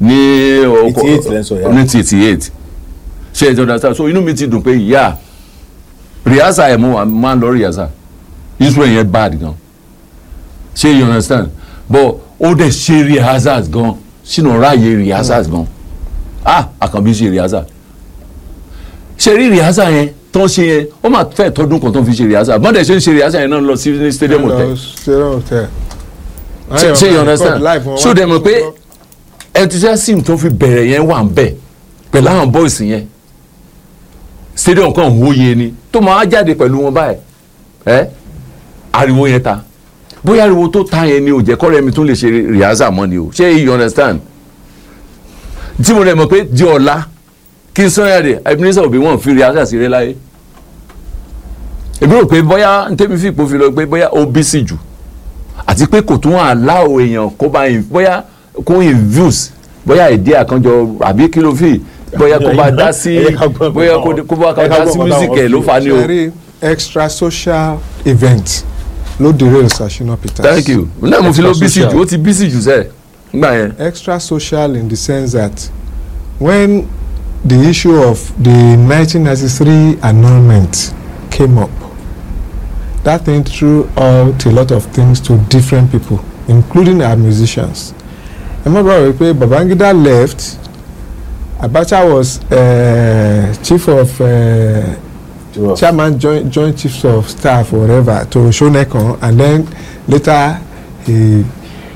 ní 88 lẹ́ ń sọ, yeah. ní ti eighty eight ṣe ẹ ti understand so inú mi ti dùn pé ìyá rìhásà ẹ̀ mú wa máa ń lọ rìhásà israel yẹn bad gan ṣe you understand but ó dẹ̀ ṣe rehearsals gan sínú ráàyè rehearsals gan ah àkànbí ṣe rehearsal ṣe rí rehearsal yẹn tó ń ṣe yẹn ó máa fẹ́ tọdún kan tó ń fi ṣe rehearsal bọ́dẹ̀ ṣe ń ṣe rehearsal yẹn náà lọ sí ní stadium hotel stadium hotel. ṣe ṣe you understand ṣó dẹ̀ mọ̀ pé enthusiasm tó fi bẹ̀rẹ̀ yẹn wà ń bẹ̀ pẹ̀lú àwọn boys yẹn stadium kan hóye ni tó máa jáde pẹ̀lú wọn báyìí ẹ́ ariwo yẹn ta bóyá ariwo tó ta yẹn ni ò jẹ́ kọ́rẹ́ mi tún lè ṣe rehearsal mọ́ ni o ṣé you understand tí mo rẹ̀ mọ̀ pé di ọ̀la kí n sọ yàrá Ebenezer Obey wọn fi rehearsal sí rẹ láyé èmi rò pé bóyá ntẹ́mi fi ipò fi lọ pé bóyá ó bí sí jù àti pé kò tún àláwọ̀ èèyàn kó bá in- bóyá kó infuse bóyá ìdí àkànjọ àbí kí ló fi bóyá kó bá dá sí Ẹ ká gbọ́ bóyá nǹkan kó- kó bá ẹ ká dá gbọ́ sí nǹkan music táwọn ẹ̀ ló fi- fa ni o. very extra social event ló derail Sashina Peters. thank you náà mo fi ló bí sí Extra jù ó ti bí sí jù sẹ́ẹ̀ nígbà yẹn. extra social in the sense that when the issue of the 1993 annulment came up that thing threw out a lot of things to different people including our musicians ẹ má bàa wí pé Babangida left Abacha was uh, chief of uh, chairman joint joint chiefs of staff or whatever to Shonekan and then later he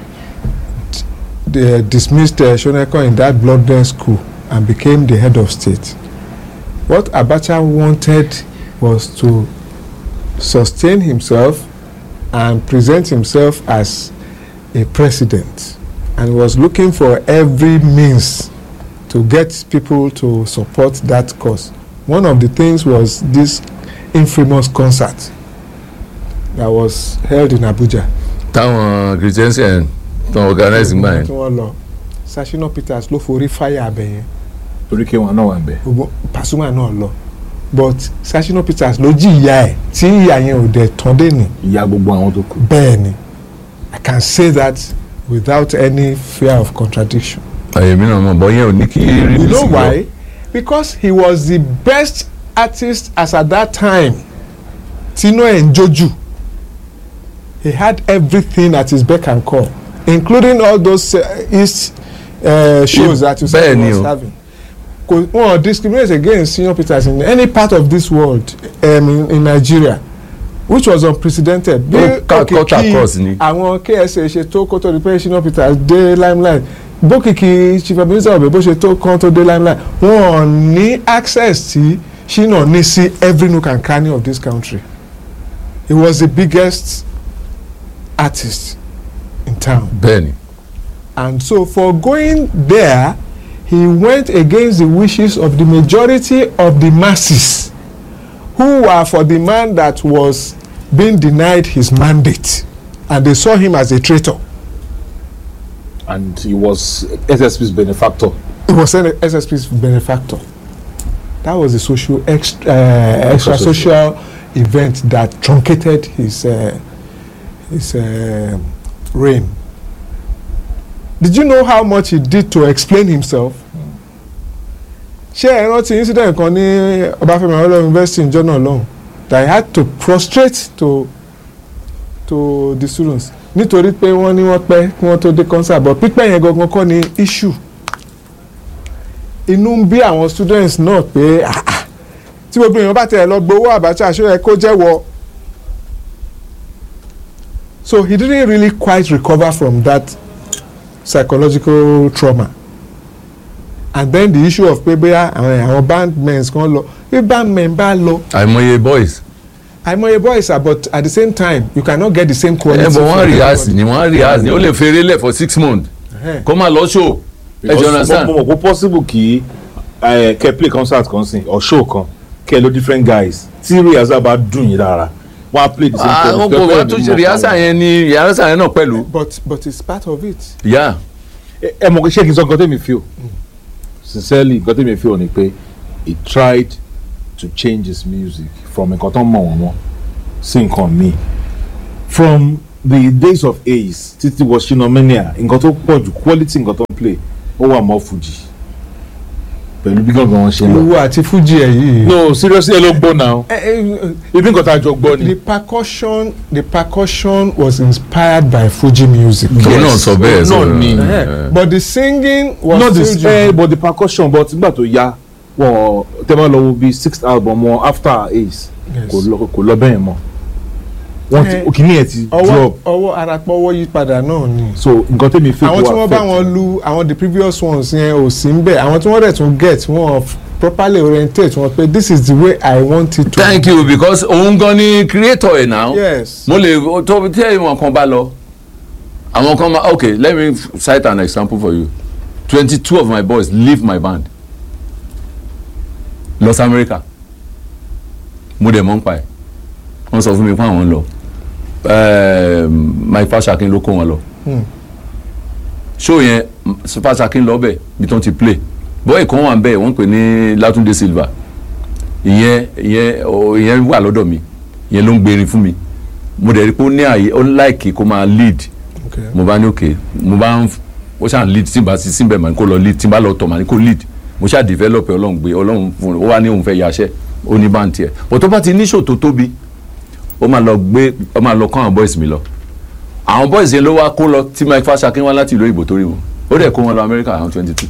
d- dismissed uh, Shonekan in that bloodless school and became the head of state. What Abacha wanted was to sustain himself and present himself as a president and was looking for every means to get people to support that cause. One of the things was this infamous concert that was held in Abuja. táwọn christiansen tó organize gbà tí yẹn. wọ́n lọ Sashina Peters ló forí fáyà abẹ yẹn torí kí wọn náà wà ń bẹ. gbogbo Pasuma náà lọ but Sashina Peters ló jí ìyá ẹ̀ tí ìyá yẹn ò dẹ̀ tán dé ní ìyá gbogbo àwọn tó kù. bẹ́ẹ̀ ni I can say that without any fear of contradiction. àyè mi náà mọ̀ bọ́ yẹn ò ní kí rí You know why? Because he was the best artist as at that time. Tino Njoju. He had everything at his beck and call, including all those uh, East uh, shows that you said he Bẹ́ẹ̀ni was o. having. Kò wọ́n discriminate against senior Peters in any part of this world um, in, in Nigeria which was unprecedented. Bí Ó cut- cut òkìkí across ni. àwọn KSA ṣe tó kó tó di pé senior Peters dé limelight bókìkí chief Ebenezer Obey bó ṣe tó kán tó dé limelight wọn ò ní access tí Shina ní sí every nook and cranny of this country he was the biggest artist in town bẹ́ẹ̀ni and so for going there he went against the wishes of the majority of the masses who were for the man that was being denied his mandate and they saw him as a traitor and he was SSP's benefactor. he was an SSP's benefactor that was the social extra, uh, extra social event that truncated his uh, his uh, reign did you know how much he did to explain himself ṣé ẹ rántí incident kan ní Ọbáfẹ́mi Awólọ́wọ̀ University in jọ́nà lọ́hùn that he had to prostrate to to the students nítorí pé wọ́n ní wọ́n pẹ́ kí wọ́n tó dé concert but pípẹ́ yẹn gangan kọ́ ni issue inú ń bí àwọn students náà pé ah, ah, tí gbogbo èèyàn bá tẹ̀ lọ gbowó Abacha ṣó yẹ kó jẹ́wọ́ so he didn't really quite recover from that psychological trauma and then the issue of pé bóyá àwọn àwọn bandmen kan lọ bí bandmen bá lọ àìmọye boys àìmọye boys are but at the same time you cannot get the same quality. ẹ bọ̀ wọ́n from rehearse everybody. ni wọ́n rehearse ni ó lè feré lẹ̀ for six months Ẹhẹ́n. kó máa lọ show ẹ jọ understand mo mọ̀ pé possible kí eh, kẹ́ play concert kan sìn or show kan kẹ́ lo different guys tí rehearsal bá dùn yín dára wọ́n á play the same ah tone. ó kò wá tún ṣe rehearsal yẹn ni rehearsal yẹn náà pẹ̀lú but but it's part of it. yá ẹ ẹ mọ̀ pé ṣé kí n sọ nǹkan tẹ́mi feel sincerely nǹkan tẹ́mi feel ni pé he tried to change his music from nǹkan tó ń mọ̀ wọ́n mọ́ sí nǹkan míì from the days of Ace títí wọ Shina Mania nǹkan tó pọ̀ jù quality nǹkan tó ń play ó wà mọ́ fuji pẹ̀lú bí gangan wọn ṣe ń lọ. ìwọ àti fuji ẹ yìí. no seriously ẹ ló gbọ́ náà Eh, eh, ibi nǹkan tá a jọ gbọ́ the ni. percussion the percussion was inspired by fuji music. òun náà sọ bẹ́ẹ̀ náà sọ ni. Eh, but the singing was not the still eh, Juju. but the percussion but nígbà tó yá wọn tẹ́ bá lọ wo bíi sixth album wọn after ace Yes. kò lọ kò lọ bẹ́ẹ̀ mọ́ wọ́n ti Eh, òkìní ẹ̀ ti ọwọ́ drop ọwọ́ arapọ̀wọ́ yí padà náà ni. so nǹkan tẹ́mi fi àwọn tí wọ́n bá affect wọn lu àwọn the previous ones yẹn ò sí ń bẹ̀ àwọn tí wọ́n dẹ̀ tún get wọn f- properly orientate wọn pé this is the way I want it to thank you because òun gan ni creator ẹ̀ now. yes mo lè tó tí èèyàn kan bá lọ àwọn kan máa okay let me cite an example for you twenty two of my boys leave my band Los America mo dẹ̀ mọ̀ ń pa ẹ̀ wọ́n sọ fún mi pé àwọn ń lọ Ehm, Mike Fashakin ló kó wọn lọ Hmm. show yẹn Fashakin lọ bẹ̀ bí tó ti play bọ́ọ̀ ìkan wà ń bẹ̀ wọ́n pè ní Látúndé Silva ìyẹn ìyẹn ọ, ìyẹn wà lọ́dọ̀ mi ìyẹn ló ń gbèrín fún mi mo dẹ̀ rí pé ó ní àyè ó láìkì kó máa lead okay. mo bá ní òkè mo bá ń ó ṣáà ń lead tí n bá sí síbẹ̀ mà ní kó lọ lead tí n bá lọ tọ̀ mà ní kó lead mo ṣáà develop ẹ̀ ọlọ́run gbé ọlọ́run fún un ó wá ní òun fẹ́ yaṣẹ́ ó ní bá ń tiẹ̀ bó tó bá ti níṣò tó tóbi ó máa lọ gbé ó máa lọ kọ́ àwọn boys mi lọ àwọn boys yẹn ló wá kó lọ tí Mike Fashakin wá láti ìlú òyìnbó tó rí wọn ó dẹ̀ kó wọn lọ Amẹ́ríkà àwọn twenty two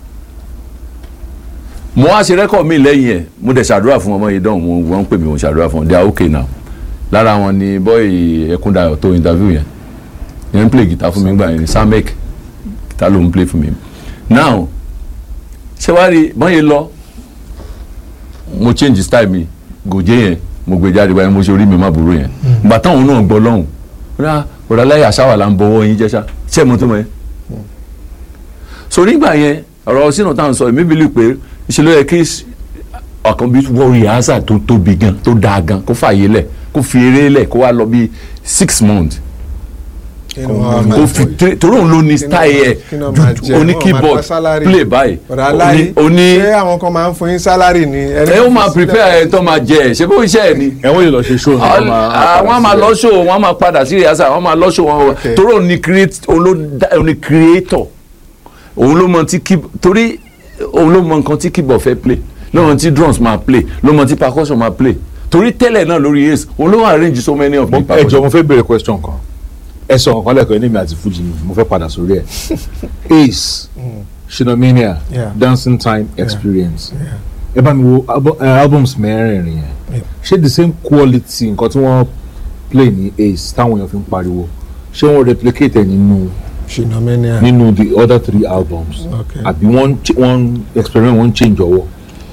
mo wá ṣe rẹ́kọ̀ mi lẹ́yìn ẹ̀ mo dẹ̀ ṣàdúrà fún ọmọ yìí dán mo wọ́n ń pè mí mo ṣàdúrà fún wọn they are okay now lára wọn ni bọ́ọ̀ì Ẹkúndayọ̀ tó interview yẹn yẹn ń play guitar fún mi gbà yẹn ni Samek guitar ló ń play fún mi now ṣé wàá rí bọ́n yẹn lọ mo change style mi gòjé yẹn mo gbé jáde báyìí mo ṣe orí mi má burú yẹn gbà táwọn náà gbọ́ lọ́hùn rà ọ̀rọ̀ aláyà ṣáwà là ń bọ̀wọ́ yín jẹ́ṣá ṣé mo tó mọ̀ yẹn so nígbà yẹn ọ̀rọ̀ sínú táwọn sọ èmi bìlì pé ṣe ló yẹ kí ọ̀kan bí wọ́n rìhásà tó tóbi gan tó dáa gan kó fààyè lẹ̀ kó fi eré lẹ̀ kó wá lọ bí six months Inú wa máa kó fi jẹ- torí òun ló ní kí náà style máa- ẹ̀ kí náà máa jẹ, oní wọ́n máa keyboard gba salary. play báyìí ọ̀rọ̀ aláyé oní oní ṣé àwọn kan máa ń fún yín sálárì ni. ẹ ó máa prepare ẹ tó máa jẹ ẹ ṣé bó iṣẹ́ ẹ ni ẹ̀wọ̀n yìí lọ ṣe show ní wọ́n máa àwọn máa lọ show wọn máa padà sí rìhásà wọn máa lọ show wọn Okay. torí òun ni create- òun ló dá- òun ni creator òun ló mọ tí key torí òun ló mọ nǹkan tí keyboard fẹ́ play ló mọ tí drums máa play ló mọ tí percussion máa play torí tẹ́lẹ̀ náà lórí ace òun ló arrange so many of the ẹ jọ percussion. mo fẹ́ béèrè question kan ẹ sọ nǹkan lẹ́kọ̀ọ́ ní mi àti fuji mi mo fẹ́ padà sórí ẹ̀ ace shinomania Yeah. dancing time experience Yeah. ẹ bá mi wo albu- eh, albums mẹ́rẹ̀ẹ̀rin yẹn Yeah. ṣé the same quality nǹkan tí wọ́n play ní ace táwọn èèyàn fi ń pariwo ṣé wọ́n replicate ẹ̀ nínú Shinomania. nínú the other three albums Okay. àbí wọ́n ch- wọ́n experiment wọ́n change ọwọ́.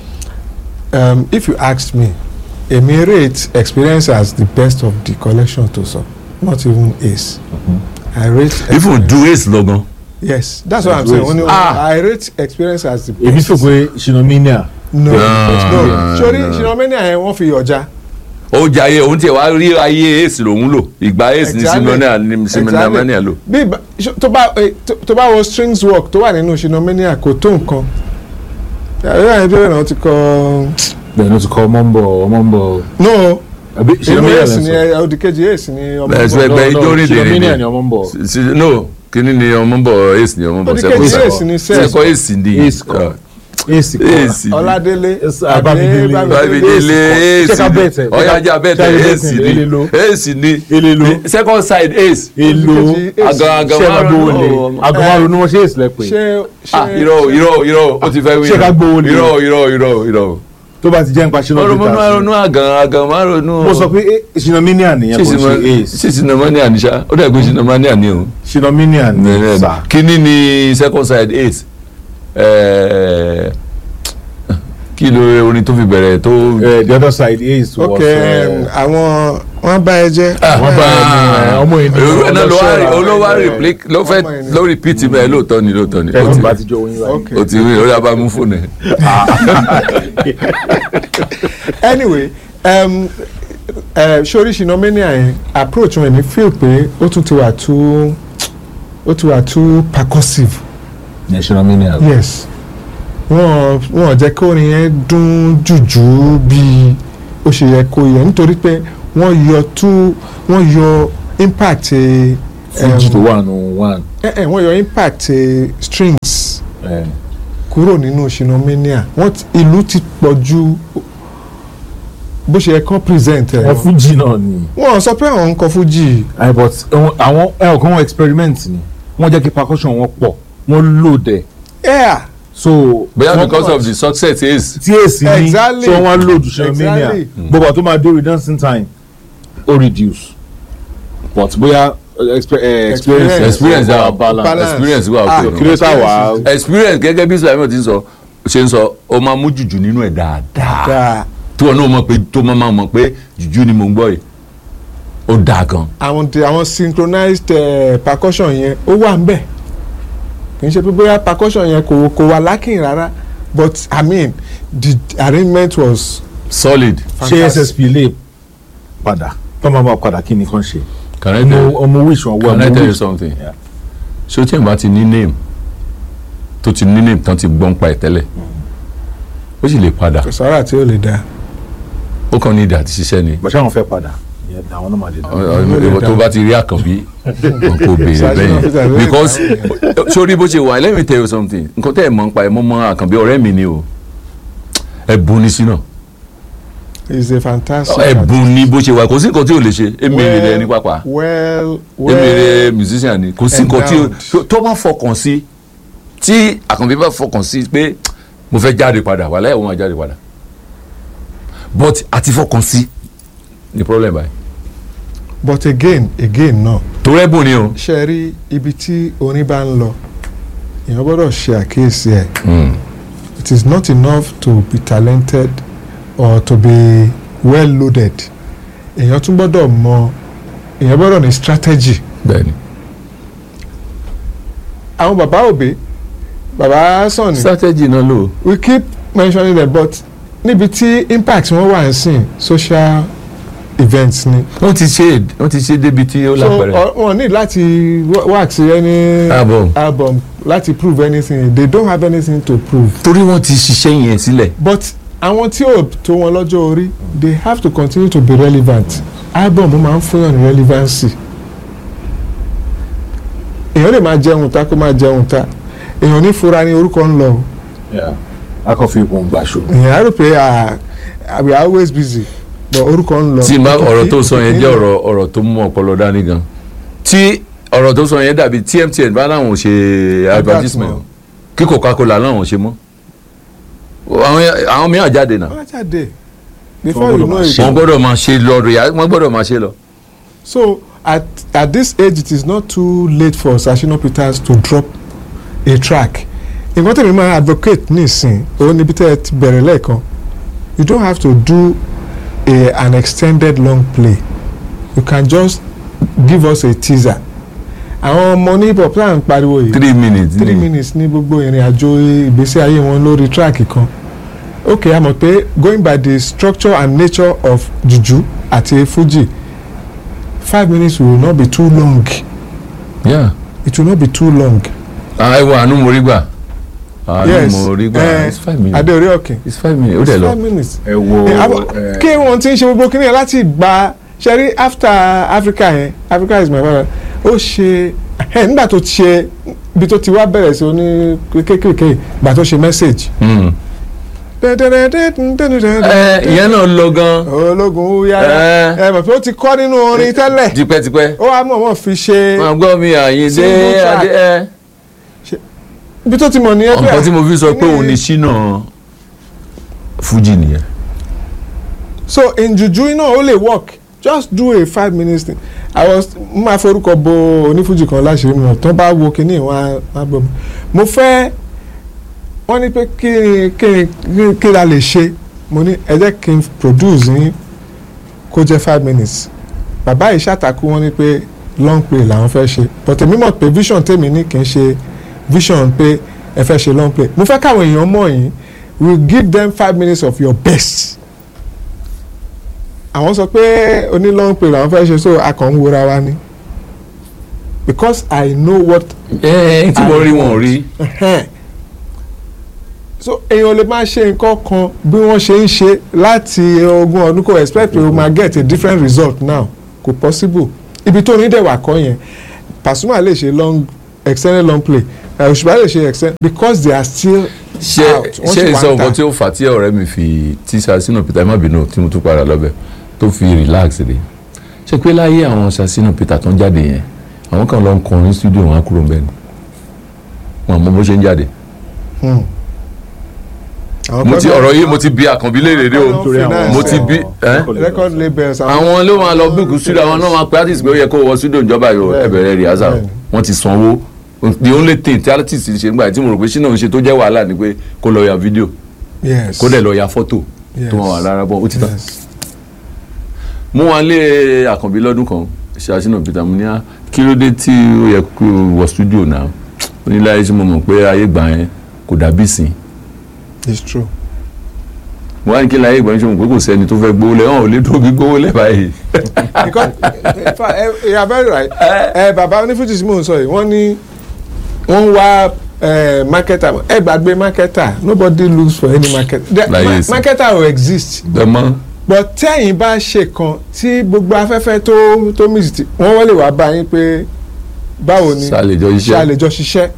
Um, if you asked me èmi rate experience as the best of the collection to some not even ace. I rate. even do ace lọ́gán yes that's what i'm Do saying Ace. only Ah. i rate experience as the èmi best. sọ pé shinomania no Ah, no no. sori Shinomania yẹn wọ́n fi ọjà. ó jayé òun tiẹ̀ wá rí ayé ace lòun lò ìgbà ace ní Exactly. simonian ní simonian Exactly. lò. bí ìbá- ṣo- tó bá eh, tó- tó bá wo strings work tó wà nínú Shinomania kò tó nǹkan ẹ̀rọ àyẹ̀bí rẹ̀ ti kọ́ bẹ́ẹ̀ ló ti kọ́ ọmọ ń bọ̀ ọmọ ń bọ̀ no àbí inú shinomania èsì lẹ́ ni sọ. ẹ òdìkejì èsì ni ọmọ Bẹ́ẹ̀ sọ ọmọ. ẹgbẹ́ No, no, ijó rìn dèrè Shinomania ni ni ọmọ ń bọ̀. Si- no kíní ni ọmọ ń bọ̀ ace ni ọmọ ń bọ̀ Ó ní kejì sẹ́kọ̀ ace ni sẹ́ẹ̀. sẹ́kọ̀ ace ni Ace kọ́. ace kọ́ ace ni Ọládélé Abámidélé. Babidele Ṣé ace ká ni bẹ́ẹ̀ tẹ̀? ọ̀yájà bẹ́ẹ̀ Ṣé ká tẹ̀ bẹ́ẹ̀ ace tẹ̀? ni Elelo. ace ni Elelo. second side ace èlò Àgàn- àgàn ṣé ká márùn-ún. gbowó lé Oh, àgàn márùn-ún ni wọ́n ṣe èsì lẹ́pẹ́ ṣé ah ṣé irọ́ irọ́ irọ́ ó ti fẹ́ wí Ṣé ká gbowó lé? irọ́ irọ́ irọ́ irọ́ tó bá ti jẹ́ nípa ṣínà ọ̀rọ̀ bíta ronú àgàn àgàn má ronú mo sọ pé ṣìnàmínìà nìyẹn kò ṣe ace ṣíṣì nàmánìà ní ṣá ó dẹ̀ pé ṣíṣì nàmánìà ní o. ṣìnàmínìà ní sà kíní ni second side ace Eh, kí ló orin tó fi bẹ̀rẹ̀ tó. Eh, the other side ace was ok eh, àwọn wọn bá ẹ jẹ. wọ́n bá ẹni ọmọ ènìyàn ìwé náà ló wá ọlọ́ṣọ́ra. olówó replic ló fẹ́ Ọmọ ènìyàn. ló repeat bẹ́ẹ̀ lóòótọ́ ni lóòótọ́ ni ó ẹni ti bá ti jọ oyin báyìí. ok ó ti rí orí abá mú fóònù ẹ̀. anyway um, uh, sori Shinomania yẹn approach wọn èmi feel pé ó tún ti wà too ó ti wà too percussive ní ṣìnàmínìà yes wọn wọn jẹ́ kí orin yẹn dún jùjú bí ó ṣe yẹ kó yẹ nítorí pé wọ́n yọ tú wọ́n yọ impact eh, fújì um, tó wà nù one eh, eh, wọ́n yọ impact eh, strings ẹ kúrò nínú shinomania wọ́n ti- ìlú ti pọ̀ ju bó ṣe yẹ kán present ẹ̀ wọn fújì náà ni wọ́n sọ pé àwọn ń kọ fújì ẹ but àwọn- àwọn ẹ ò kàn wọn experiment ni wọ́n jẹ́ kí percussion wọn pọ̀ wọ́n load ẹ̀ yeah so bóyá wọ́n- because of the success is tí èsì ní Exactly. so wọ́n load shinomania Exactly. gbogbo àti tó máa dé redemption time ó reduce but bóyá uh, expe- eh, experience experience wà wa balance balance. experience wa Ah, okay kí ló sá wà experience gẹ́gẹ́ bí Sulaiman ti ń sọ ṣe ń sọ ó máa mú jùjú nínú ẹ̀ dáadáa dáa tí wọn náà mọ̀ pé tó máa máa mọ̀ pé jùjú ni mò ń gbọ́ yìí ó dáa gan àwọn ti àwọn synchronized uh, percussion yẹn ó wà ń bẹ̀ kì í ṣe pé bóyá percussion yẹn kò kò wà lacking rárá but i mean the arrangement was solid ṣé ssp lè padà tó máa bá padà kí ni kàn ṣe can I ọmọ tell, ọmọ wish wọn wọ can I ọmọ tell you wish something Yeah. ṣé o tí ì bá ti ní name tó ti ní name tán ti gbọ́n pa ẹ̀ tẹ́lẹ̀ ó sì lè padà kò sára tí ó lè dáa ó kàn ní ìdí àti ṣiṣẹ́ ni bàtà àwọn fẹ́ padà ìyẹn àwọn náà máa dé Ọ- dáa. ọ- ìwọ tó bá ti rí àkànbí kò béèrè bẹ́yẹn because sórí bó ṣe wà let me tell you something nǹkan tẹ́ ẹ̀ mọ̀ ń pa ẹ̀ mọ́ mọ́ àkànbí ọ̀rẹ́ mi ni o ẹ̀bùn ni sínú is a fantastic ẹ̀bùn ni bó ṣe wà kò sí nǹkan tí ò lè ṣe emèrè rẹ ní pápá well emèrè well musician ni kò sí nǹkan tí endowed. ó- tó bá fọkàn sí tí àkànbí bá fọkàn sí pé mo fẹ́ jáde padà wà láyé òun máa jáde padà but àti fọkàn sí ni problem báyìí but again again náà torí ẹ̀bùn ni o. ṣe rí ibi tí orin bá ń lọ èèyàn gbọ́dọ̀ ṣe àkíyèsí ẹ̀ Mm. it is not enough to be talented or to be well loaded èèyàn tún gbọ́dọ̀ mọ èèyàn gbọ́dọ̀ ní strategy bẹ́ẹ̀ni àwọn bàbá òbí bàbá sàn ni strategy náà lò we keep mentioning them but níbi tí impact wọn wà ń sìn social events ni wọ́n ti ṣe wọ́n ti ṣe débi tí ó so lápẹ̀rẹ̀ ọ- wọn need láti wa- wax any Album. album láti prove anything they don't have anything to prove torí wọ́n ti ṣiṣẹ́ yẹn sílẹ̀ but àwọn tí ò tó wọn lọ́jọ́ orí they have to continue to be relevant album máa ń fún yàn ní relevancy èèyàn lè máa jẹun ta kó máa jẹun ta èèyàn ní fura ní orúkọ ń lọ o Yeah. a kàn fi ìpọn gbàṣọ. èèyàn á rò pé ah, we are always busy but orúkọ ń lọ. tí n bá ọ̀rọ̀ tó sọ yẹn jẹ́ ọ̀rọ̀ ọ̀rọ̀ tó mú ọpọlọ dání gan tí ọ̀rọ̀ tó sọ yẹn dàbí tí MTN bá láwọn ò ṣe advertisement kí Coca-Cola láwọn ò ṣe mọ́ àwọn àwọn mìíràn jáde náà wọ́n á jáde before you gbọ́dọ̀ know máa it. ṣe. wọ́n gbọ́dọ̀ máa ṣe lọ rẹ̀ wọ́n gbọ́dọ̀ máa ṣe lọ. so at at this age it is not too late for Sashino Peters to drop a track nǹkan tẹ̀mí máa advocate nísìn òun níbi tẹ́ ẹ ti bẹ̀rẹ̀ lẹ́ẹ̀kan you don't have to do a an extended long play you can just give us a teaser àwọn ọmọ ní hip hop náà ń pariwo yìí three minutes three ni. minutes ní gbogbo ìrìn àjò ìgbésí ayé wọn lórí track kan ok a mọ̀ pé going by the structure and nature of juju àti fuji five minutes will not be too long Yeah. it will not be too long. Ah, ẹ wo àánú mo rí gbà àánú yes mo rí gbà eh, it's five minutes adeore okin it's five minutes ó it's dẹ̀ lọ. five minutes. ẹ wo Eh, abo- ẹ, kí wọ́n ti ń ṣe gbogbo kíní yẹn láti gba ṣẹ́rí after Africa yẹn Africa is my father ó ṣe ẹ nígbà tó ti ṣe ibi tó ti wá bẹ̀rẹ̀ sí oní kékeré gbà tó ṣe message. Mm. ẹ ìyẹn náà lọ gan ológun yára Eh. ẹ mọ̀ pé ó ti kọ́ nínú orin tẹ́lẹ̀ tipẹ́tipẹ́ ó wá mọ̀ wọ́n fi ṣe máa gbọ́ mi àyíndé Single track. adé ẹ. ibi tó ti mọ̀ nìyẹn pé nǹkan tí mo fi sọ pé kíní- òun ni ṣínà fújì nìyẹn. so in juju náà ó lè work just do a five minutes thing i was mo máa forúkọ bo onífújì kan láṣìírí mi náà tán bá wo kíní wọn á gbọ́ mi mo fẹ́ wọ́n ní pé kí ni kí ni kí- kí la lè ṣe mo ní ẹ jẹ́ kí n produce yín kó jẹ́ five minutes bàbá yìí ṣàtàkù wọ́n ní pé long play làwọn fẹ́ ṣe but èmi mọ̀ pé vision tèmi ní kì í ṣe vision pé ẹ fẹ́ ṣe long play mo fẹ́ káwọn èèyàn mọ̀ yín we give them five minutes of your best àwọn sọ pé oní long play làwọn fẹ́ ṣe so a kàn ń wora wa ni because I know what ẹ ẹ tí mo rí wọn ò rí. so èèyàn lè máa ṣe nǹkan kan bí wọ́n ṣe ń ṣe láti ogún ọdún kò expect pé o máa get a different result now kò possible ibi tó ní dẹ̀wà kọ́ yẹn Pasuma lè ṣe long extended long play ẹ, òṣùpá lè ṣe extend because they are still ṣé out wọ́n ṣé sì ìsọ wà ń nǹkan ta tí ó fà á tí ọ̀rẹ́ mi fi tí Sasino Peter ẹ má bínú tí mo tún padà lọ́bẹ̀ tó fi relax rè ṣe pé láyé àwọn Sasino Peter tó ń jáde yẹn àwọn kan lọ ń kọrin studio wọn á kúrò ń bẹ́ẹ̀ ni wọn mọ bó ṣe ń jáde Hmm. Àwọn mo ti kan- ọ̀rọ̀ yìí mo ti bi àkànbí léèrè dé o Nítorí àwọn mo ti bi ẹ́ record labels àwọn ló máa lọ bíkú studio àwọn náà máa pe artist pé ó yẹ kó wọ studio ìjọba yìí Bẹ́ẹ̀ni, ẹ bẹ̀rẹ̀ rehearsal bẹ́ẹ̀ni. wọ́n ti sanwó the only thing tí artist ṣe nígbà tí mo rò pé ṣínà ń ṣe tó jẹ́ wàhálà ni pé kó lọ ya fídíò yes kó dẹ̀ lọ ya fọ́tò yes. tó wọn wà lára bọ́ ó ti tán yes. mú wọn lé àkànbí lọ́dún kan ṣàṣìnà peter mo ní á kí ló dé tí ó yẹ kó wọ studio náà ó ní láyé tí mo mọ̀ pé ayé gbà yẹn kò dàbí sìn it's true. mo wá ní kí láyé ìgbà yẹn ṣe mọ̀ pé kò sẹ́ni tó fẹ́ gbówó lẹ̀ hàn ò lè tóbi gbówó lẹ̀ báyìí. because in fact ẹ you are very right ẹ bàbá onífújì tí mò ń sọ yìí wọ́n ní wọ́n ń wá eh, marketer ẹ gbàgbé marketer nobody looks for any market The- Láyé ma- sí. marketer will exist dẹ́mọ́ but tẹ́yìn bá ṣe kan tí gbogbo afẹ́fẹ́ tó tó mix ti wọ́n wọ́n lè wá bá yín pé báwo ni ṣàlejò ṣe iṣẹ́ àlejò ṣiṣẹ́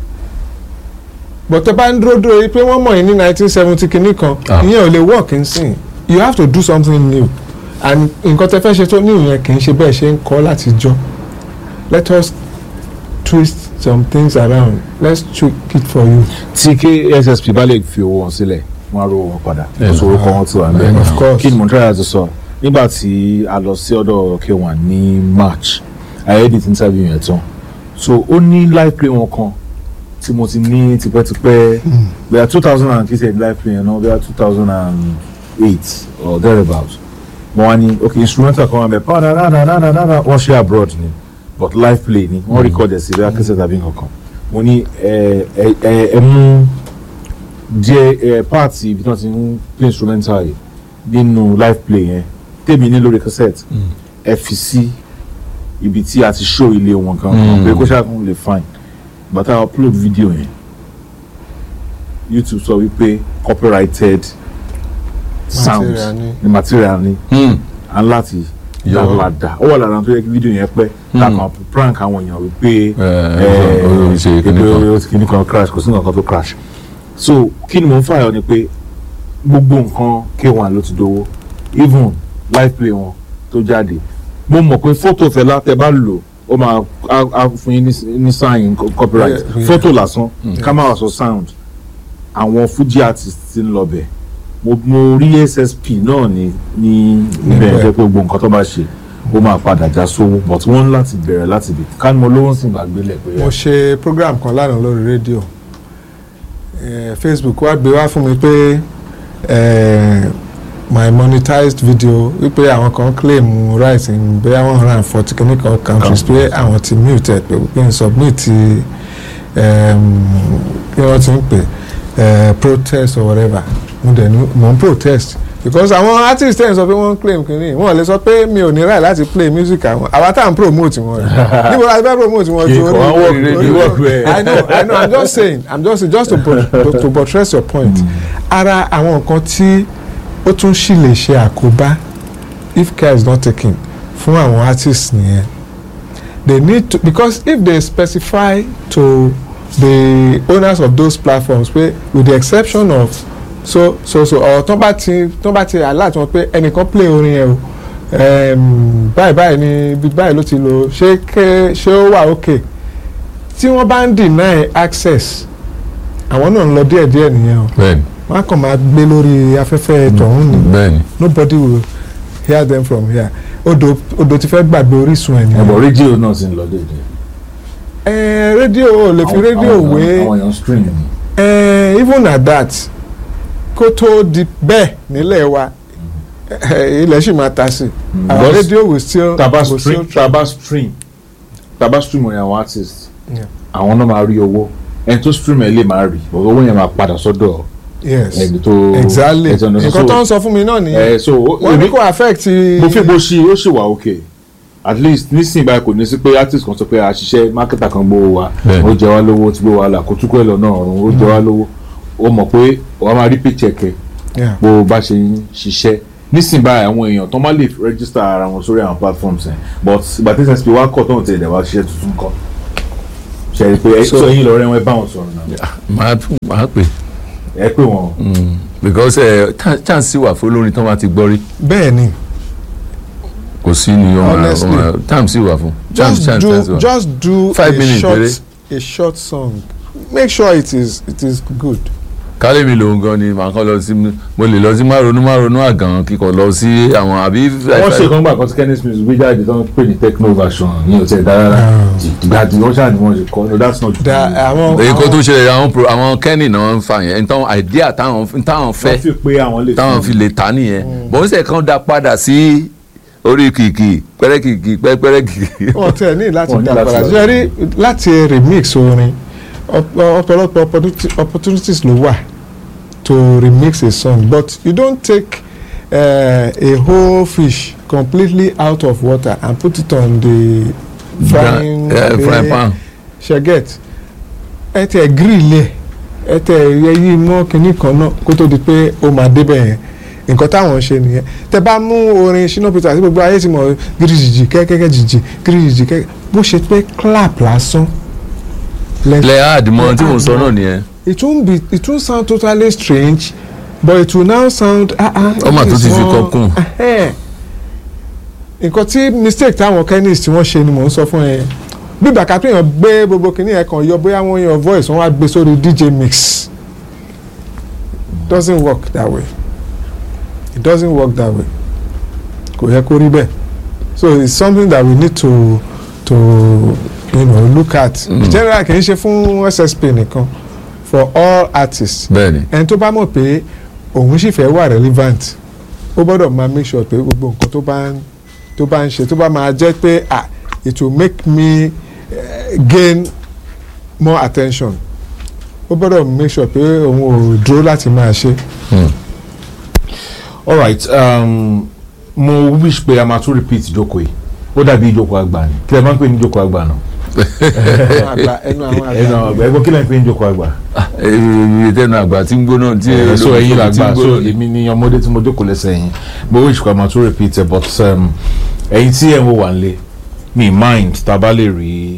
but tó bá ń dúró dúró yìí pé wọ́n mọ̀ yín ní nineteen seventy kìíní kan Ah. ìyẹn ò lè work ń sìn you have to do something new and nǹkan tẹ́ fẹ́ ṣe tó ní ìyẹn kì í ṣe bẹ́ẹ̀ ṣe ń kọ́ láti jọ let us twist some things around let's tweak it for you. tí kssp bá lè fi owó wọn sílẹ̀ wọ́n á rówó wọn padà Yeah. oṣù orúkọ wọn ti wà Yeah, níbẹ̀ of course. kí ni mo ń tẹ́lẹ̀ àti sọ nígbà tí a lọ sí ọ̀dọ̀ k1 ní march i edit interview yẹn tán so ó ní live play wọn kan tí mo ti ní tipẹ́tipẹ́ bẹ́ẹ̀ two thousand and kìí ṣe live play yẹn náà bẹ́ẹ̀ two thousand and eight or thereabout mo wá ní ok instrumental kan wà bẹ́ẹ̀ pàdánù wọ́n ṣe abroad ni but live play ni wọ́n record ẹ̀ sí bẹ́ẹ̀ kẹsẹ̀ tàbí nǹkan mo ní ẹ ẹ ẹ ẹ mú díẹ̀ ẹ páàtì ibi tí wọ́n ti ń play instrumental yìí nínú live play yẹn tèmi ní lórí cassette ẹ fi sí ibi tí a ti show ilé wọn kan Mm. pé kó ṣàkóso lè fine bàtà upload video yẹn YouTube sọ wípé copyrighted sound Material ni. ni material ni Hmm. à ń láti Yọ. dáradà ó wà lára tó yẹ kí fídíò yẹn pẹ́ Mm. lákàn prank àwọn èèyàn wípé ẹ ó ṣe kíní kan. pé kíní kan crash kò sí nǹkan tó crash so kí ni mo ń fààyàn ni pé gbogbo nǹkan k1 ló ti dowó even live play wọn tó jáde mo mọ̀ pé fọ́tò Fẹlá tẹ bá lò ó máa á á fún yín ní- ní sign copyright Yeah, yeah. fọ́tò lásán ká má wá sọ sound àwọn Fuji artist ti ń lọ bẹ̀ mo mo rí ssp náà ní ní ibẹ̀ Níbẹ̀. jẹ́ pé gbogbo nǹkan tó bá ṣe ó máa padà já sówó but wọ́n ń láti bẹ̀rẹ̀ láti bẹ̀ ká ní mo lówó sì máa gbélé pé mo ṣe program kan lánàá lórí rédíò eh, facebook wá gbé wá fún mi pé eh, my monetized video wípé àwọn kan claim rights in bóyá one hundred and forty clinical countries pé àwọn ti mute ẹ pé pé n submit um, kí wọ́n ti ń pè eh, protest or whatever mo dẹ̀ ní mo ń protest because àwọn artist tẹ̀ ń sọ pé wọ́n ń claim kìíní wọ́n lè sọ pé mi ò ní right láti play music àwọn àwa tá à ń promote wọn rẹ̀ níbo la ti fẹ́ promote wọn ju Kì í kọ́, wọ́n work- orí they work well. I know I know I'm just saying I'm just saying just to, but, to buttress your point ara àwọn nǹkan tí ó tún sì lè ṣe àkóbá if care is not taken fún àwọn artists nìyẹn they need to because if they specify to the owners of those platforms pé with the exception of so so so or tó bá ti tó bá ti alert wọn pé ẹnìkan play orin yẹn o um, báyìí báyìí ni ibi báyìí ló ti lò ṣé ké ṣé ó wà okay tí wọ́n bá ń deny access àwọn náà ń lọ díẹ̀díẹ̀ nìyẹn o bẹ́ẹ̀ni wọ́n á kàn máa gbé lórí afẹ́fẹ́ tọ̀hún ni bẹ́ẹ̀ni nobody will hear them from here odò odò ti fẹ́ gbàgbé orísun ẹ̀ nìyẹn. ẹ̀bọ̀ rédíò náà ti ń lọ déédéé. ẹ rédíò ò lè fi Àwọn- rédíò àwọn wé èèyàn- àwọn èèyàn stream ni. ẹ even at that kó tó di bẹ́ẹ̀ nílẹ̀ wa ẹ, ilẹ̀ sì máa ta sí i our Because radio will still taba will stream still taba stream taba stream orin àwọn artist Yeah. àwọn náà máa rí owó ẹni tó stream ẹ̀ lè máa rí but owó yẹn máa padà sọ́dọ̀ yes ẹni tó exactly ẹni tó- nǹkan tó ń sọ fún mi náà nìyẹn ẹ so wọ́n ní èmi kò affect mo fi bó ṣe ó ṣì wà okay at least nísìnyí báyìí kò ní sí pé artist kan sọ pé àṣìṣe marketer kan gbowó wa Bẹ́ẹ̀ni. ó jẹ wá lówó ó ti gbé wa là kó túkọ̀ ẹ̀ lọ́nà ọ̀run ó jẹ wá lówó ó mọ̀ pé wàá máa rí paycheck ẹ̀ Yeah. bó o bá ṣe ń ṣiṣẹ́ nísìnyí báyìí àwọn èèyàn tó má lè register ara wọn sórí àwọn platforms ẹ̀ but ìgbà tí ssp wá kọ̀ tó ń tẹ̀lé wá ṣiṣẹ́ tuntun kọ́ ṣe é pé ẹ So- sọ yín lọ rẹ wọn ẹ bá wọn sọ̀rọ̀ náà màá tún màá pè ẹ pé wọn because ẹ chance wà fún olórin tó máa ti gbọ́ rí bẹ́ẹ̀ ni kò sí ni ọmọ Honestly. ọmọ time sì wà fún chance just chance chance do wà. just do Five a minutes, short péré. a short song make sure it is it is good. kálí mi lòun gan ni màá kàn lọ sí mo lè lọ sí márùnún márùnún àgàn kíkọ lọ sí àwọn àbí. wọ́n ṣe kan gbà kan tí kenneth smith gbé jáde tó ń pè ní techno version ní ọ̀sẹ̀ dára ìgbà tí wọ́n ṣáà ni wọ́n ṣe kọ́ no that's not da àwọn èyí kó tó àwọn ṣẹlẹ̀ àwọn pro àwọn kẹ́nì náà ń fa yẹn nǹkan àìdíà táwọn táwọn wọ́n fẹ́ fi pé àwọn lè táwọn fi lè ta nìyẹn bọ́n ṣe kàn dá padà sí orí kìkì pẹ́rẹ́ kìkì pẹ́rẹ́ kìkì. wọn tẹ ní láti Wọ́n ní dá láti padà lọ. ṣe rí láti remix orin ọ̀pọ̀- ọ̀pọ̀lọpọ̀ opportunity- opportunities ló wà to remix a song but you don't take uh, a whole fish completely out of water and put it on the frying Yeah, frying pan. ṣe get ẹ tẹ grill ẹ ẹ tẹ yẹyí mọ kinní kan náà kó tó di pé ó máa débẹ̀ yẹn nǹkan táwọn ń ṣe nìyẹn tẹ bá mú orin Shina Peter àti gbogbo ayé ti mọ gíríjìjì kẹ́kẹ́kẹ́ jìjì gíríjìjì kẹ́kẹ́ bó ṣe pé clap lásán lẹ lẹ àdìmọ tí mo sọ náà nìyẹn. it won't be it won't sound totally strange but it will now sound ah ah Ó mà tún ti fi this one- kọ́ kún. Ẹhẹ́n. nǹkan tí mistake táwọn chemist tí wọ́n ṣe ni mò ń sọ fún ẹ bí bàkà pé èèyàn gbé gbogbo kìnìún ẹ̀ kan yọ bóyá wọ́n yan voice wọ́n wá gbé sórí dj mix doesn't work that way it doesn't work that way kò yẹ kó rí bẹ́ẹ̀ so it's something that we need to to you know, look at Mm. general kì í ṣe fún ssp nìkan for all artists bẹ́ẹ̀ni ẹni tó bá mọ̀ pé òun sì fẹ́ wà relevant ó gbọ́dọ̀ máa make sure pé gbogbo nǹkan tó bá ń tó bá ń ṣe tó bá máa jẹ́ pé ah it will make me uh, gain more attention ó gbọ́dọ̀ make sure pé òun ò dúró láti máa ṣe. alright um, mo wish pé a máa tún repeat ìjókòó yìí ó dàbí ìjókòó àgbà ni kí lè máa ń pè ní ìjókòó àgbà náà ẹnu àgbà ẹnu àwọn ẹnu àgbà àgbà ẹgbẹ́ kí lè ń pè ní ìjókòó àgbà. èyí tẹnu àgbà tí ń gbóná tí Eh, so ẹ̀yin tí ń làgbà so gbóná. èmi ni ọmọdé tí mo jókòó lẹ́sẹ̀ yín mo wish pé a máa tún repeat ẹ̀ but um, ẹ̀yin tí ẹ̀ ń wò wá nílé mi mind tá a bá lè rí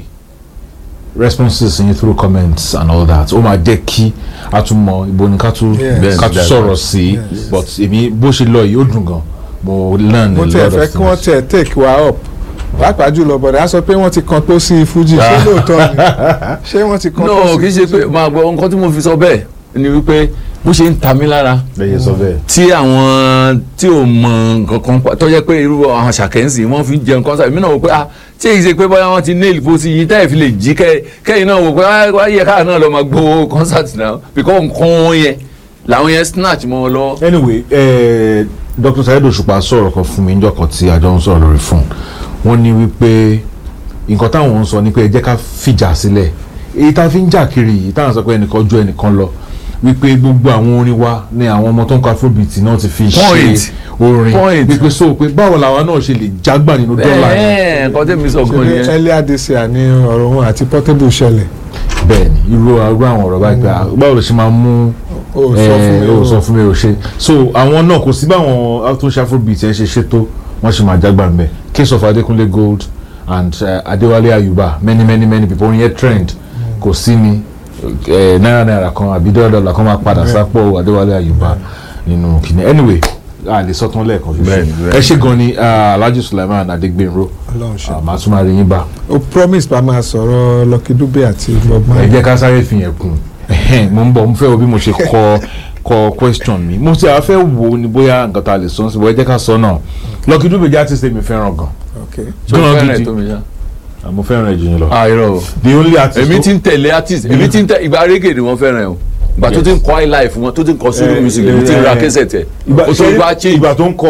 responses yín through comments and all that ó máa jẹ́ kí a tún mọ ibo ni ká tún Yes. ká tún Yes. sọ̀rọ̀ sí Yes. but èmi bó ṣe lọ yìí ó dùn gan mo learn mo a tẹ̀ lot fẹ́ of kí wọ́n things. tẹ̀ take wa up pàápàá jùlọ bọ̀dẹ̀ á sọ pé wọ́n ti kan tó sí fújì ṣé lóòótọ́ ni ṣé wọ́n ti kan tó no sí kì í ṣe pé fújì. máa gbọ́ nǹkan tí mo fi sọ bẹ́ẹ̀ ni wípé bó ṣe ń ta mí lára lẹ́yìn sọ bẹ́ẹ̀. tí àwọn tí ò mọ nǹkan kan pa tó jẹ́ pé irú àwọn ṣàkẹ́ǹsì wọ́n fi ń jẹun kọ́nsá èmi náà wò pé ah tí èyí ṣe pé bóyá wọ́n ti nail bó ti yí táyà fi lè jí kẹ́ kẹ́yìn náà wò pé ah wá yẹ káà náà lọ máa gbowó concert náà because nǹkan wọn yẹn làwọn yẹn snatch mọ́ ọ lọ. anyway eh, dr saheed òṣùpá sọ̀rọ̀ kan fún mi níjọ́ kan tí a jọ ń sọ̀rọ̀ lórí fún wọ́n ní wípé nǹkan táwọn ń sọ ni pé ẹ jẹ́ ká fìjà sílẹ̀ èyí tá a fi ń jà kiri yìí táwọn sọ pé ẹnìkan ju ẹnìkan lọ wípé gbogbo àwọn orin wa ni àwọn ọmọ tó ń kọ afrobeat náà ti fi Point. ṣe orin Point. wípé so pé báwo làwa náà ṣe lè jágbà nínú dọ́là yẹn ẹ̀ẹ́ nǹkan tẹ́mi sọ gan ṣe nìyẹn. earlier this year ní ọ̀rọ̀ wọn àti portable ṣẹlẹ̀ bẹ́ẹ̀ ni irú irú àwọn ọ̀rọ̀ báyìí pé ah, báwo ló ṣe máa mú ó sọ fún mi ó ó sọ fún mi ò ṣe so àwọn náà kò sí báwọn tó ń ṣe afrobeat ẹ ṣe ṣètò wọn ṣe máa jágbà ń bẹ case of adekunle gold and uh, adewale ayuba many many many people orin yẹn trend kò sí ni eh, náírà náírà kan àbí dọ́là dọ́là kan máa padà sápò adewale ayuba nínú kìnìún anyway a lè sọtún lẹ́ẹ̀kan Bẹ́ẹ̀ni, ṣoṣo bẹ́ẹ̀ni. ẹ ṣe gan ni ah, alhaji sulaiman adegbenro Ọlọ́run ṣe. ah, màá tún máa rí yín bá o promise pa máa sọ̀rọ̀ Lucky Dube àti Bob ẹ Marley. jẹ́ ká sáré fi yẹn kún Ẹhẹ́n, mo ń bọ̀ mo fẹ́ wo bí mo ṣe kọ kọ question mi mo ti àwọn fẹ́ wo ni bóyá nǹkan tá a lè sọ sí bóyá ẹ jẹ́ ká sọ náà Lucky Dube jẹ́ artist mi fẹ́ràn gan okay ṣé o gan fẹ́ràn ẹ̀ gidi tó mi ṣá. Ah, mo fẹ́ràn ẹ̀ jù yín lọ ah irọ́ o the only artist èmi tó- ti ń tẹ̀lé artist èmi ti ń tẹ ìgbà reggae ni wọ́n fẹ́ràn ẹ̀ o ìgbà tó ti ń kọ́ high life wọn tó ti ń kọ́ solo Eh, music èmi ti ń ra eh, kẹsẹ̀ tẹ̀ ìgbà o tó ṣe- gba change. ìgbà tó ń kọ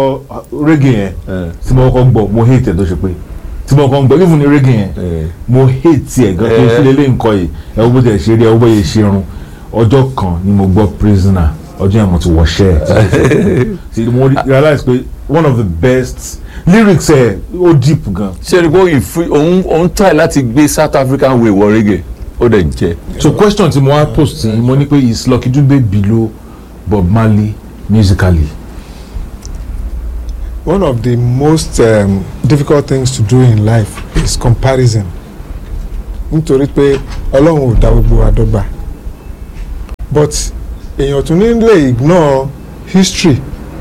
reggae yẹn tí mo kọ́ gbọ́ mo hate ẹ̀ tó ṣe pé tí mo kọ́ gbọ́ even ní reggae yẹn Eh. mo hate ẹ̀ gan tó Eh. fi lélẹ̀ nǹkan yìí ẹ̀ wọ́n bó tẹ̀ ṣe rí ẹ̀ wọ́n bó yẹ ṣe irun ọjọ́ kan ni mo gbọ́ prisoner ọjọ́ yẹn mo ti wọṣẹ́ ẹ̀ tí mo realize pé one of the best lyrics ẹ̀ ó deep gan ṣé ni kò ìfú òun òun try láti gbé South African way wọ reggae ó dẹ̀ jẹ́. so question tí mo wá post yìí mo ní pé is Lucky Dube below Bob Marley musically one of the most um, difficult things to do in life is comparison nítorí pé ọlọ́run ò dá gbogbo wa dọ́gba but èèyàn tún ní lè ignore history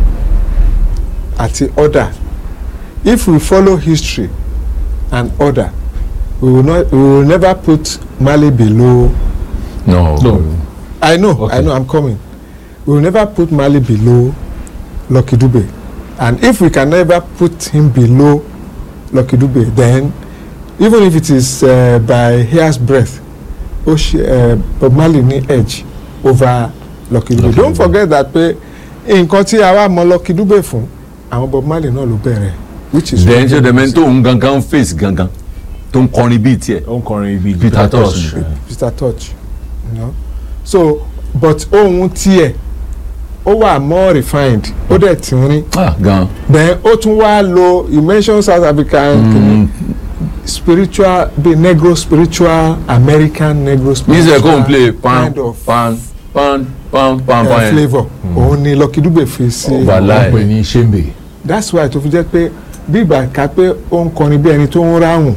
àti order if we follow history and order we will not we will never put Mali below no No. I know Okay. I know I'm coming we will never put Mali below Lucky Dube and if we can never put him below Lucky Dube then even if it is uh, by hair's breadth ó ṣe uh, Bob Marley ní edge over Lucky Dube Lucky don't Dube. forget that pé nǹkan tí a wá mọ Lucky Dube fún àwọn Bob Marley náà ló bẹ̀rẹ̀ which is then ṣe dẹ̀mẹ́ tó ń gangan face gangan tó ń kọrin bíi tiẹ̀ ó ń kọrin ibi Peter Tosh. Mr. Touch you know? so but ohun tiẹ̀ ó wà more refined ó dẹ̀ tìrín ah gan then ó tún wá lo you mention South African Mm. spiritual be negro spiritual American negro ní spiritual sẹ́ kó n play pan kind of pan pan pan pan uh, pan yẹn flavour òun ni Lucky Dube fi sí Wàláì. wọ́n pè ní ṣéǹbè that's why tó fi jẹ́ pé bí ìgbà ká pé ó ń kọrin bí ẹni tó ń ráhùn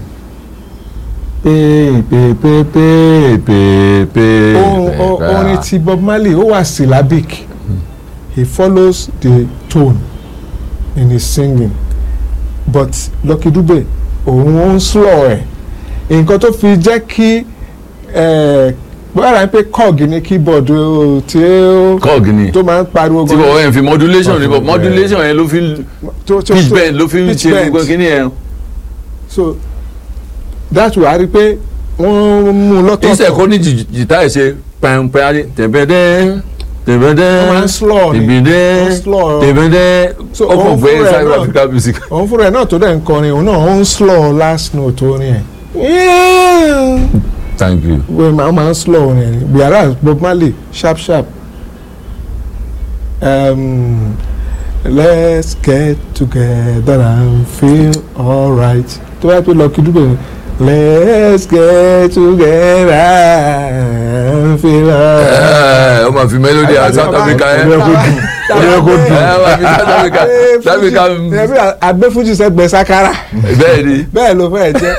pé pé pé pé pé pé ohun o- orin ti Bob Marley ó wà syllabic he follows the tone in his singing but Lucky Dube òun ó ń slow ẹ̀ nǹkan tó fi jẹ́ kí bóyá pé cog ní keyboard ó- tí ó kọ́ọ̀gì ni tó máa ń pariwo tí bọ̀ ẹ̀ fi modulation ni bọ̀ Modulation. modulation yẹn ló fi tó- tó- pitch tó- bend ló fi ń pitch ṣe bend. gbogbo kíní yẹn so that's why a rí i pé wọ́n mú un ìṣe kó lọ́tọ̀ọ̀tọ̀ ní jì- jìtá ẹ̀ ṣe pẹ́ńpẹ́ adé tẹ̀bẹ́dẹ́ tẹ̀bẹ́dẹ́ wọ́n máa ń slow ni tẹ̀bẹ́dẹ́ wọ́n slow tẹ̀bẹ́dẹ́ So, ó kàn òun fẹ́ fúnra ẹ̀ South náà- Africa music. òun fúnra ẹ̀ náà tó dẹ̀ ń kọrin òun náà ó ń slow last note orin ẹ̀ thank you. wọ́n máa máa ń slow orin ẹ̀ ni whereas Bob Marley sharp sharp um, let's get together and feel alright tó bá pẹ́ Lucky Dube ni let's get together and feel alright. ẹ ọ máa fi melody Àyà à South tí wọ́n Africa bá- yẹn Ó yẹ kó dùn. ẹ máa fi South Africa South Africa ẹbí agbẹ́fújì sẹ́gbẹ̀ẹ́ sákárà bẹ́ẹ̀ ni bẹ́ẹ̀ ló fẹ́ jẹ́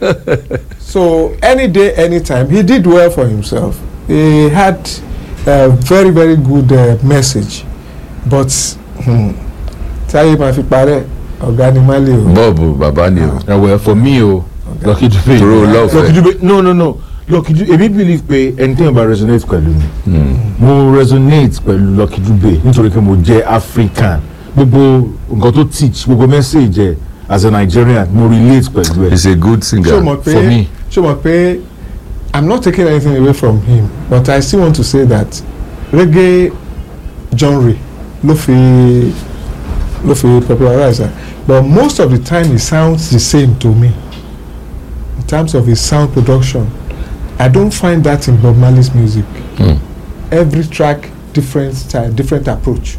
so any day anytime he did well for himself he had a very very good uh, message but hmm, táyé máa fi parẹ́ ọ̀gá ni má lè o. bọ́ọ̀bù bàbá ni o ẹ̀wẹ̀ for me o Lucky Dube Toro love Lucky ẹ. Dube no no no Lucky Dube èmi believe pé ẹni tí yẹn bá resonate pẹ̀lú mi mo resonate pẹ̀lú Lucky Dube nítorí pé mo jẹ́ African gbogbo nǹkan tó teach gbogbo message ẹ̀ as a Nigerian mo relate pẹ̀lú ẹ̀ he's a good singer. ṣé o mọ̀ for pé me. ṣé o mọ̀ pé i'm not taking anything away from him but i still want to say that reggae genre ló fi ló fi popularize am but most of the time he sounds the same to me in terms of his sound production i don't find that in Bob Marley's music Hmm. every track different style different approach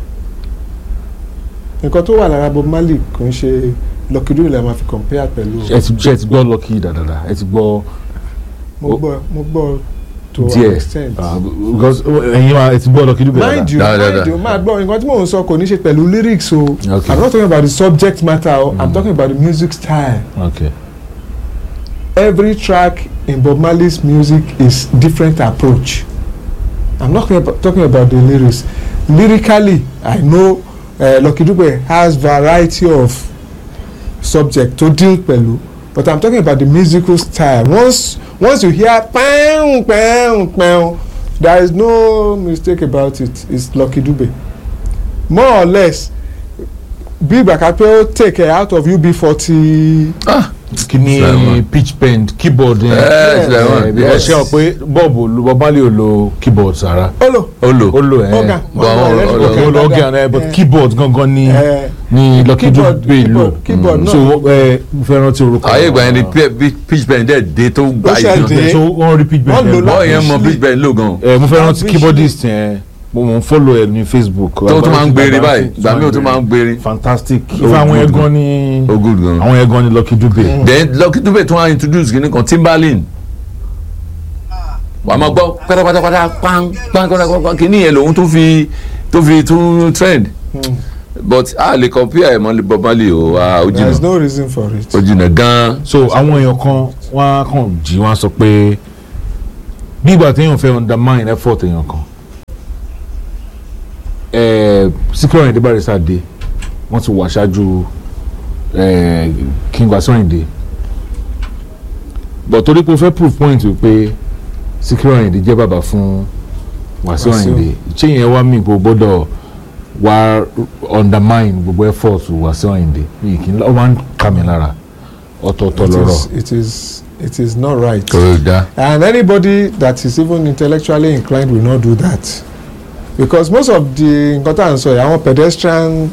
nǹkan tó wà lára Bob Marley kò ń ṣe Lucky Dube la máa fi compare pẹ̀lú ẹ ti ṣe ti gbọ́ Lucky dáadáa ẹ ti gbọ́ mo gbọ́ mo gbọ́ to an díẹ̀ extent. ah, because ẹ̀yin wa ẹ ti gbọ́ Lucky Dube mind you Da, da, mind da. you máa gbọ́ nǹkan tí mò ń sọ kò ní ṣe pẹ̀lú lyrics o Okay. i'm not talking about the subject matter o i'm talking about the music style okay every track in Bob Marley's music is different approach i'm not talking about, talking about the lyrics lyrically i know uh, Lucky Dube has variety of subject to deal pẹ̀lú but i'm talking about the musical style once once you hear pẹ́ẹ́n pẹ́ẹ́n pẹ́ẹ́n there is no mistake about it it's Lucky Dube more or less bí ìgbà kan pé ó take it out of UB40 kini Sulaiman. pitch bend keyboard yẹn Yes, Sulaiman, Eh, because yes. ṣe ọ pé bọ́ọ̀bù Bob Marley ò lo keyboard sára olo ó lò ó lo ẹ organ But àwọn electric ọ̀rọ̀- ó organ, lo organ ẹ organ, but eh, keyboard gangan ni eh, ni Lucky keyboard- Dube lò keyboard- keyboard Mm. náà. so ẹ mo fẹ́ rántí orúkọ ayé ìgbà yẹn ni pe- pe- pitch bend dẹ̀ dé tó gbà Ó ṣe yìí dé. so wọ́n rí pitch bend Wọ́n lò yẹn. lá- bọ́ọ̀ yẹn mọ Lavishly. pitch bend lò gan ẹ mo fẹ́ rántí Lavishly. keyboardist yẹn mo mọ̀ ń follow ẹ ní Facebook tó tún máa ń gbèrè báyìí ìgbà míì ó tún máa ń gbèrè fantastic Oh, ifá àwọn good. ẹ̀gbọ́n ni ó good gan. àwọn ẹ̀gbọ́n ni Lucky Dube then Lucky Dube tún wá introduce kìíní kan Timbaland wàá máa gbọ́ pátápátápátá pán pán pátápátá kìíní yẹn lòun tó fi tó fi tún trend Hmm. but a lè compare ẹ̀ mọ́ Bob Marley o ah, ó there is jìnnà no reason for it. ó jìnnà gan so àwọn èèyàn kan wọ́n á kàn jí wọ́n á sọ pé bí ìgbà téèyàn fẹ́ undermine effort èèyàn kan eh, Síkírù Àyìndé Barrister dé wọ́n ti wà ṣáájú eh, King Wasiu Àyìndé but torí pé o fẹ́ proof point pé Síkírù Àyìndé jẹ́ bàbá fún Wasiu Wasiu. Àyìndé ìṣe yẹn wá mí gbogbo gbọ́dọ̀ wá undermine gbogbo effort Wasiu Àyìndé mi kì í ọ máa ń kà mí lára ọ̀tọ̀ọ̀tọ̀ It lọ́rọ̀. is, it is it is not right. kò dá And anybody that is even intellectually inclined will not do that. Because most of the nǹkan tá à ń sọ yìí àwọn pedestrian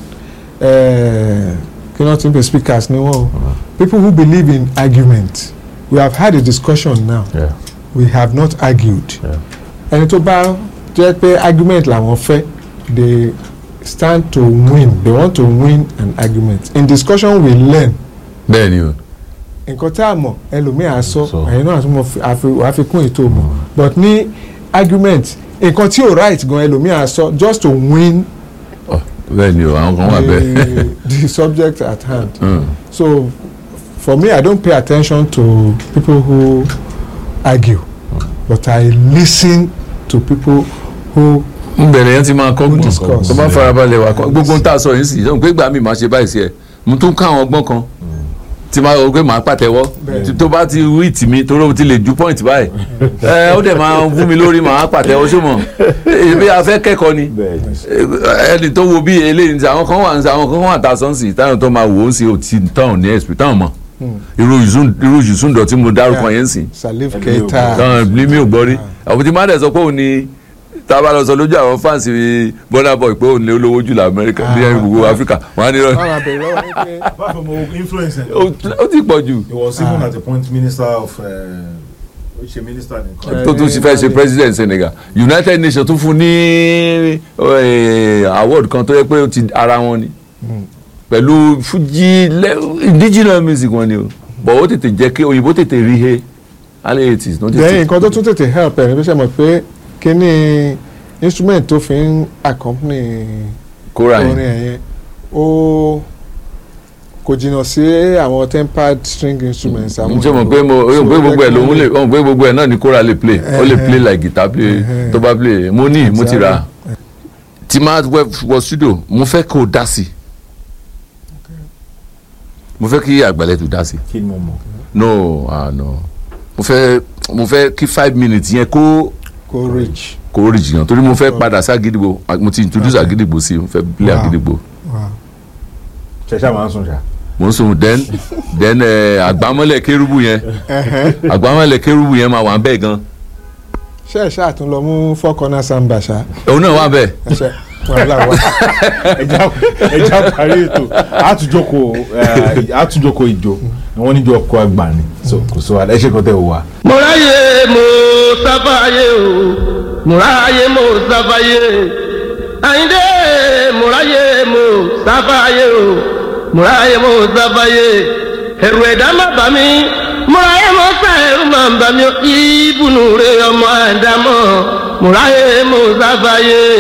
uh, kí wọ́n ti ń pè speakers ni wọ́n o. people who believe in argument we have had a discussion now Yeah. we have not argued. Yeah. ẹni tó bá jẹ́ pé argument làwọn fẹ́ they stand to win they want to win an argument in discussion we learn bẹ́ẹ̀ ni o nǹkan tá a mọ̀ ẹlòmíì á sọ Sọ. ẹ̀yin náà àtúmọ̀ àfikún ètò mọ̀ but ní argument nǹkan tí ò right gan ẹlòmíì á sọ just to win Ọ, bẹ́ẹ̀ ni o àwọn kan wà bẹ́ẹ̀ the the subject at hand Mm. so for me I don't pay attention to people who argue but I listen to people who ń bẹ̀rẹ̀ yẹn ti máa kọ́ Who gbọ́n discuss. tó bá farabalẹ̀ wà kọ́ gbogbo ń tà sọ yín sì yóò pé gbà mí máa ṣe báyìí sí ẹ mo tún ká àwọn ọgbọ́n kan tí máa rò pé màá pàtẹ́wọ́ Bẹ́ẹ̀. tí- tó bá ti wí tì mí tó ló ti lè ju point báyìí ẹ ó dẹ̀ máa wú mi lórí màá pàtẹ́wọ́ ṣó mọ̀ ebi a fẹ́ kẹ́kọ̀ọ́ ni ẹni tó wo bí eléyìí ní àwọn kan wà ní àwọn kan wà tá a sọ ń sì táwọn tó máa wò ó ń sì ò tí táwọn ní ẹ̀sìn táwọn mọ̀ irú Yusuf- irú Yusundọ̀ tí mo dárúkọ yẹn ń sìn Salif Ẹni Keita táwọn ní mi ò gbọ́ rí àwọn tí má dẹ̀ sọ pé òun ni tá a bá lọ sọ lójú àwọn fáǹsì Burna Boy pé òun ni olówó jù lọ Amẹ́ríkà ní Ah. gbogbo Áfíríkà wọn á ní rọ wọn máa bẹ̀rẹ̀ lọ́wọ́ yín pé apart from influence ó ti pọ̀ jù he was even at a point minister of ṣe minister nìkan. tó tún ṣe fẹ́ ṣe president Senegal United Nations tún fún ní eh, award kan tó yẹ pé ó ti ara wọn ni pẹ̀lú Fuji le- indigenous music wọn ni o but ó tètè jẹ́ kí òyìnbó tètè rí he alẹ́ eighties ló then tètè nǹkan tó tún tètè help ẹ̀ ní bí ṣe mọ̀ pé kíní instrument tó fi ń accompany kóra orin yẹn ẹ̀ yẹn ó kò jìnnà sí àwọn tempered string instruments. àwọn n ṣe mọ̀ pé mo So, o pé gbogbo ẹ̀ jẹ́ lòun kí- lè o pé gbogbo ẹ̀ náà ni kóra lè play ó lè play like guitar play Ẹhẹ́. tó bá play mo ní mo ti rà tí máa wẹ wọ studio mo fẹ́ kó o dá sí mo fẹ́ kí àgbàlẹ̀ tó dá sí kí ni mo mọ̀. no ah no mo fẹ́ mo fẹ́ kí five minutes yẹn kó kó rich. kó rí jìyàn torí mo fẹ́ padà sí àgídìgbò mo ti introduce àgídìgbò sí mo fẹ́ play Wow. àgídìgbò Wow. ṣẹṣẹ máa ń sùn ṣá. mo ń sùn then then eh, àgbámọ́lẹ̀ kérúbù yẹn Ẹhẹ́. àgbámọ́lẹ̀ kérúbù yẹn máa wà bẹ́ẹ̀ gan ṣé ẹ ṣáà tún lọ mú four corner samba ṣá òun náà wà bẹ́ẹ̀. ẹ ṣe wàhálà wà. ẹja ẹja parí ètò àtúnjọkọ àtúnjọkọ ìjọ wọn níjọ ọkọ àgbà ni so kò sọ wa ẹ ṣe kọtẹ wò wá. mo ráyè mo sáfàyè o mo ráyè mo sáfàyè àyíndé mo ráyè mo sáfàyè o mo ráyè mo sáfàyè ẹ̀rù ẹ̀dá má bà mí mo ráyè mo sá ẹ̀rù má bà mí ìbùnú rẹ ọmọ àdámọ̀ mo ráyè mo sáfàyè.